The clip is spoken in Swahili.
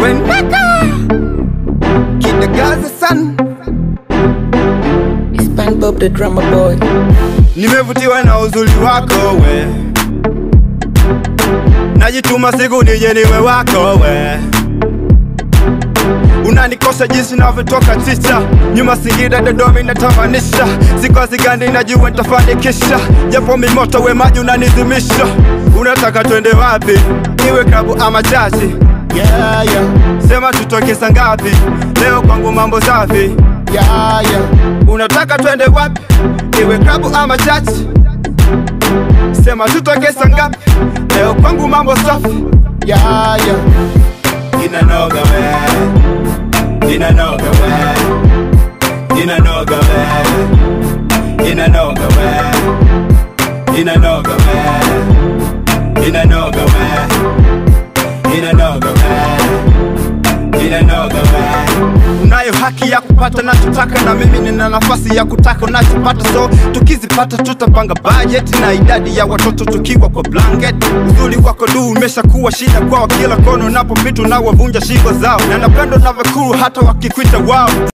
Wendeka Kid the Gaza son It's Pan Bob the drummer boy. Nimevutiwa na uzuri wako we Najituma siku nije niwe wako we Unanikosha jinsi navyotoka chicha Nyuma Singida Dodoma inatamanisha Siku zigandi najua nitafanikisha Japo mimoto we maji unanizimisha Unataka twende wapi? Iwe klabu ama chachi Yeah, yeah, Sema tutoke saa ngapi? Leo kwangu mambo safi yeah, yeah. Unataka twende wapi? Iwe klabu ama chachi? Sema tutoke saa ngapi? Leo kwangu mambo safi Yeah, yeah. Inanoga we Inanoga we Inanoga we Inanoga we Inanoga we Inanoga we Inanoga we Inanoga we Unayo haki ya kupata nachotaka na mimi nina nafasi ya kutaka unachopata so tukizipata tutapanga budget na idadi ya watoto tukiwa kwa blanket uzuri wako du umeshakuwa shida kwao kila kono unapopita unawavunja shingo zao na napendo navyokuru hata wakikwita wao